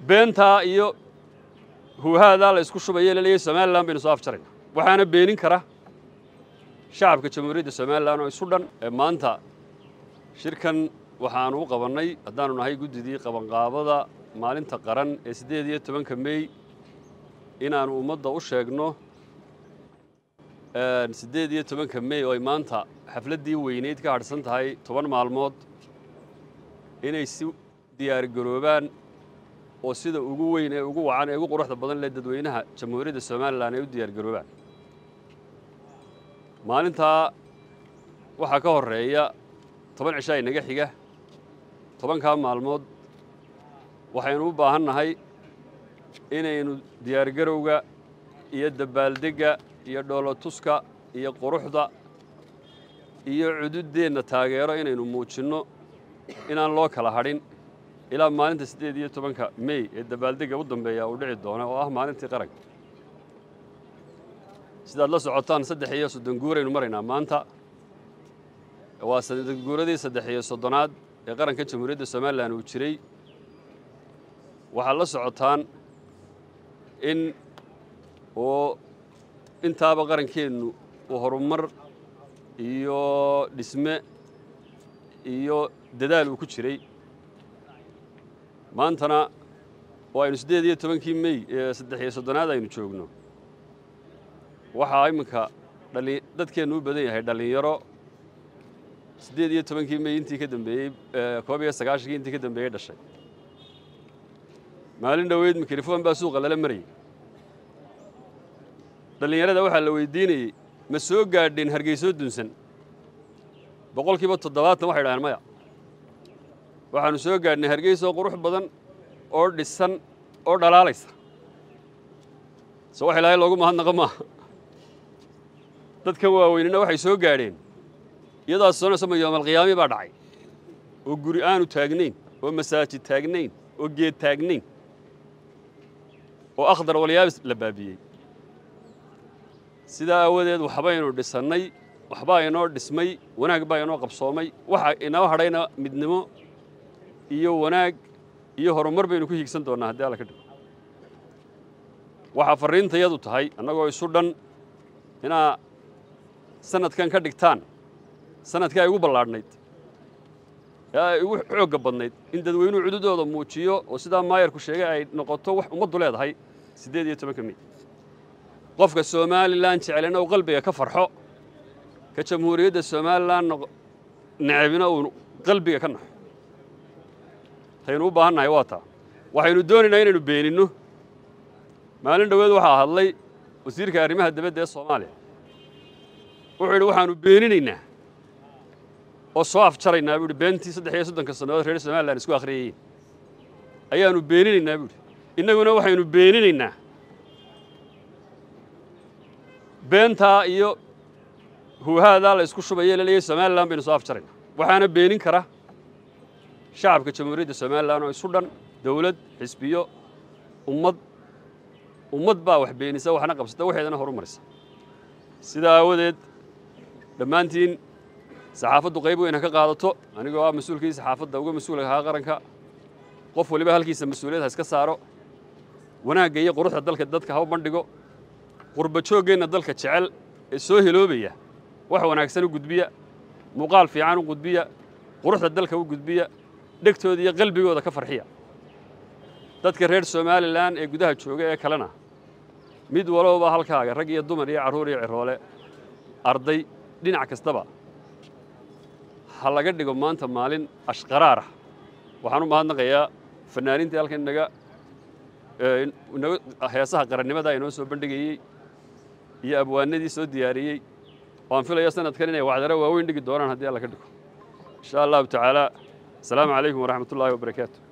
beentaa iyo huuhaadaa la isku shubaya laleeyahay somalilan baynu soo afjarayna waxaana beenin kara shacabka jamhuuriyadda somalilan oo isu dhan ee maanta shirkan waxaanu u qabannay haddaanu nahay guddidii qabanqaabada maalinta qaran ee siddeed iyo tobanka mey inaannu ummadda u sheegno siddeed iyo tobanka mey oo ay maanta xafladdii weyneyd ka hadhsan tahay toban maalmood inay si diyaargaroobaan oo sida ugu weyn ee ugu wacan ee ugu quruxda badan leh dadweynaha jamhuuriyadda somalilan ay u diyaargaroobaan maalintaa waxaa ka horreeya toban cishaa inaga xiga tobankaa maalmood waxaynu u baahan nahay inaynu diyaargarowga iyo dabaaldegga iyo dhoolotuska iyo quruxda iyo cududdeenna taageero inaynu muujinno inaan loo kala hadhin ilaa maalinta siddeed iyo tobanka mey ee dabaaldegga u dambeeya uu dhici doono oo ah maalintii qaranka sidaad la socotaan saddex iyo soddon guuraynu maraynaa maanta waa guuradii saddex iyo soddonaad ee qaranka jamhuuriyadda somalilan uu jiray waxaad la socotaan in oo intaaba qarankeennu uu horumar iyo dhisme iyo dadaal uu ku jiray maantana oo aynu siddeed iyo tobankii mey ee saddex iyo soddonaad aynu joogno waxaa iminka dhali dadkeennu u badan yahay dhallinyaro siddeed iyo tobankii mey intii ka dambeeyey koob iyo sagaashankii intii ka dambeeyey dhashay maalin dhoweyd mikrofon baa suuqa lala marayay dhallinyarada waxaa la weydiinayey ma soo gaadheen hargeysoo dunsan boqolkiiba toddobaatan waxay dhahaan maya waxaannu soo gaadhnay hargeysoo qurux badan oo dhisan oo dhalaalaysa se wax ilaahay loogu mahadnaqa maaha dadkan waaweynina waxay soo gaadheen iyadaas soonasama yoomalqiyaami baa dhacay oo guri aanu taagnayn oo masaajid taagnayn oo geed taagnayn oo akhdar walyaabis la baabiyey sidaa aawadeed waxbaynu dhisannay waxbaa inoo dhismay wanaag baa inoo qabsoomay waxa inoo hadhayna midnimo iyo wanaag iyo horumar baynu ku hiigsan doonnaa haddii alla ka dhigo waxaa farriintayadu tahay annagoo isu dhan inaa sanadkan ka dhigtaan sanadkii ay ugu ballaadhnayd ee ay ugu xoogga badnayd in dadweynuhu cududooda muujiyo oo sidaa maayarku sheegay ay noqoto wax ummaddu leedahay siddeed iyo tobanka mey qofka somalilan jecelina uu qalbiga ka farxo ka jamhuuriyadda somalilan necabina uu qalbiga ka naxo taynu u baahan nahay waa taa waxaynu doonaynaa inaynu beeninno maalin dhoweed waxaa hadlay wasiirka arrimaha dibadda ee soomaaliya wuxuu yidhi waxaannu beeninaynaa oo soo afjaraynaa buu yidhi beentii saddex iyo soddonka sannadood reer somalilan isku akhriyayeen ayaannu beeninaynaa buu yidhi innaguna waxaynu beeninaynaa beentaa iyo huuhaadaa la isku shubaya laleeyahay somalilan baynu soo afjarayna waxaana beenin kara shacabka jamhuuriyadda somalilan oo isu dhan dawlad xisbiyo ummad ummad baa wax beenisa waxna qabsata waxeedana horumarisa sidaa aawadeed dhammaantiin saxaafaddu qayb weyn ha ka qaadato anigoo ah mas-uulkii saxaafadda uga mas-uulka ahaa qaranka qof waliba halkiisa mas-uuliyad ha iska saaro wanaagga iyo quruxda dalka dadka ha u bandhigo qurba jooggeenna dalka jecel ee soo heloobaya wax wanaagsan u gudbiya muuqaal fiican u gudbiya quruxda dalka u gudbiya dhegtooda iyo qalbigooda ka farxiya dadka reer somalilan ee gudaha jooga ee kalena mid walowba halkaaga rag iyo dumar iyo carruur iyo ciroole arday dhinac kastaba ha laga dhigo maanta maalin ashqaraarah waxaan u mahadnaqayaa fannaaniintii halkan inaga inaga heesaha qarannimada inoo soo bandhigayey iyo abwaanadii soo diyaariyey waan filaya sanadkan inay wacdaro waaweyn dhigi doonaan haddii alla ka dhigo insha allahu tacaala asalaamu calaykum waraxmat ullaahi wabarakaatu